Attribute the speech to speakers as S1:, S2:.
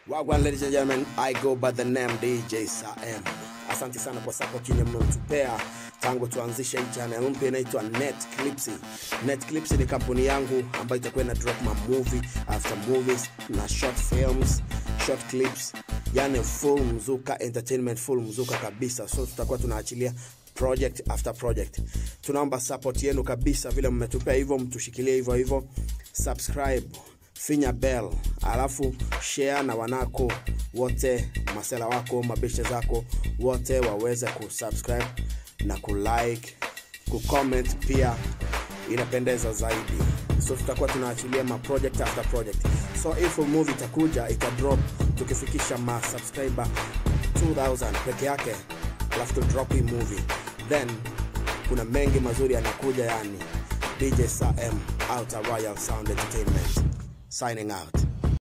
S1: Wagwan, ladies and gentlemen, I go by the name DJ Sam. Asante sana kwa support yenye mmetupea tangu tuanzishe hii channel mpya inaitwa Netclips. Netclips ni kampuni yangu ambayo itakuwa ina drop ma movie after movies na short films, short clips, yani full mzuka entertainment, full mzuka kabisa. So tutakuwa tunaachilia project after project. Tunaomba support yenu kabisa, vile mmetupea hivyo, mtushikilie hivyo hivyo, subscribe finya bell alafu share na wanako wote masela wako mabeshe zako wote waweze kusubscribe na kulike kucomment pia inapendeza zaidi so tutakuwa tunaachilia ma project after project so if movie itakuja itadrop tukifikisha ma subscriber 2000 peke yake alafu tu drop hii movie then kuna mengi mazuri yanakuja yani dj sam outer royal sound entertainment signing out